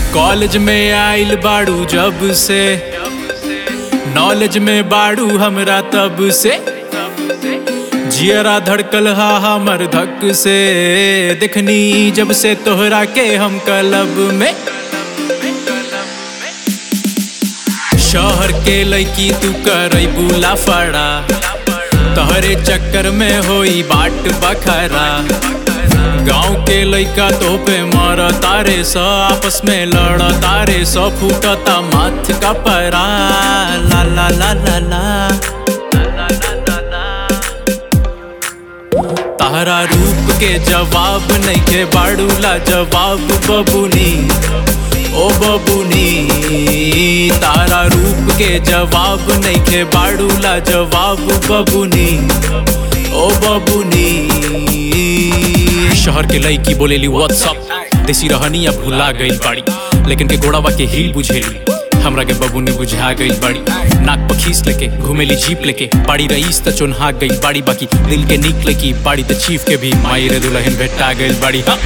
college में आइल बाड़ू जब से नॉलेज में बाड़ू हमरा तब से जियरा धड़कल हा हमर धक से देखनी जब से तोहरा के हम कलब में शहर के लड़की तू करई बुला फड़ा तोहरे चक्कर में होई बाट बखरा गांव के लइका तो पे मर तारे स आपस में लड़ तारे स फूटता माथ का परा ला ला ला ला ला तारा रूप के जवाब नहीं के बाड़ूला जवाब बबुनी ओ बबुनी तारा रूप के जवाब नहीं के बाड़ूला जवाब बबुनी ओ बबुनी शहर के लड़की बोलेली व्हाट्सअप देसी रहनी अब भुला गई बाड़ी लेकिन के गोड़ावा के हिल बुझेली हमरा के बबुनी बुझा गई बाड़ी नाक पर खींच लेके घुमेली जीप लेके बाड़ी रईस त चुनहा गई बाड़ी बाकी दिल के निकले की बाड़ी त चीफ के भी माई रे दुल्हन भेटा गई बाड़ी हाँ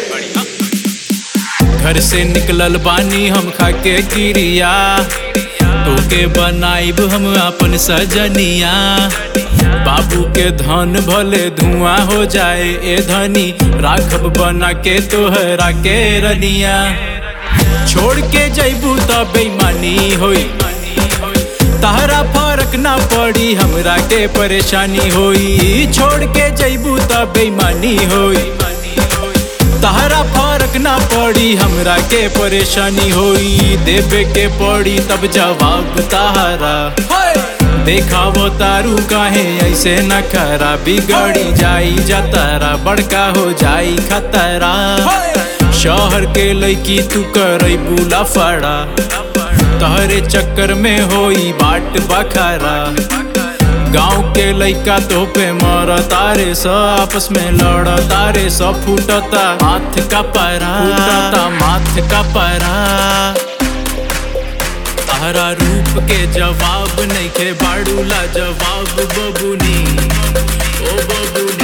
घर से निकलल बानी हम खा के किरिया तोके बनाइब हम अपन सजनिया बाबू के धन भले धुआं हो जाए ए धनी राखब बना के तोहरा के रनिया छोड़ के जैबू त बेईमानी होई तहरा फर्क ना पड़ी हमरा के परेशानी होई छोड़ के जैबू त बेईमानी होई तहरा फर्क ना पड़ी हमरा के परेशानी होई देवे के पड़ी तब जवाब तहरा देखावो तारू काहे ऐसे न खरा बिगड़ी जाई जतरा बड़का हो जाई खतरा शहर के लड़की तू करई बुला फड़ा तहरे चक्कर में होई बाट बखरा गांव के लइका तो पे मर तारे स आपस में लड़ तारे स फूटता माथ का परा फूटता माथ का परा तारा रूप के जवाब नहीं के बाड़ूला जवाब बबुनी ओ बबुनी